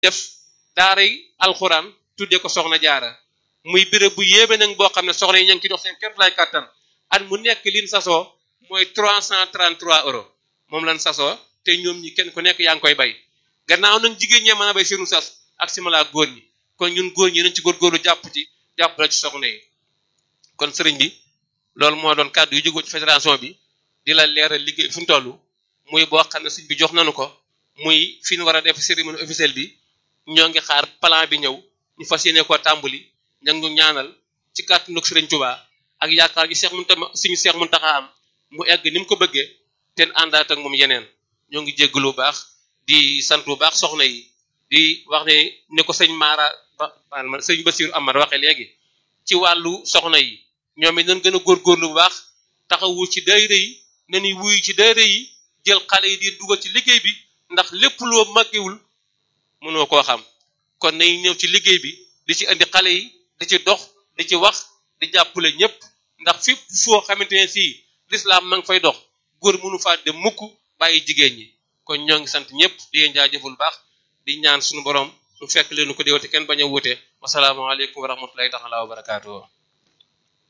def daaray alxuraan tudde ko soxna jaara muy béréb bu yéeme nag boo xam ne soxna yi ña ngi ci dox seen képp lay kàttan at mu nekk liñ sasoo mooy 333 euros moom lan sasoo te ñoom ñi kenn ku nekk yaa ngi koy bay gannaaw nag jigéen ñee mën a bay seenu sas ak simala góor ñi kon ñun góor ñi nañ ci góorgóorlu jàpp ci jàpp la ci soxna yi kon sëriñ bi loolu moo doon kàddu yu jógoo ci fédération bi di la leeral liggéey fu mu toll muy boo xam ne sëriñ bi jox nañu ko muy fi ñu war a def cérémonie officielle bi ñoo ngi xaar plan bi ñëw ñu fas yéene koo tàmbali ña ngi ñu ñaanal ci kàttanu sëriñ Tuubaa ak yaakaar gi Seex Muntaxa suñu Seex Muntaxa am mu egg ni mu ko bëggee te àndaat ak moom yeneen ñoo ngi jéggalu bu baax di sant bu baax soxna yi di wax ne ni ko sëñ Mara ba sëñ Basiru Amar waxee léegi ci wàllu soxna yi ñoom it nañ gën a góorgóorlu bu baax taxawu ci daayira yi nañuy wuyu ci daayira yi jël xale yi di dugal ci liggéey bi ndax lépp loo màggewul mënoo koo xam kon nañ ñëw ci liggéey bi di ci indi xale yi di ci dox di ci wax di jàppale ñëpp ndax fépp foo xamante ne fii lislaam ma ngi fay dox góor mënu faa dem mukk bàyyi jigéen ñi kon ñoo ngi sant ñëpp di leen jaajëful baax di ñaan suñu borom mu fekk leenu ko déwate kenn bañ a wuute wasalaamaaleykum wa rahmatullahi taala wa barakaatuhu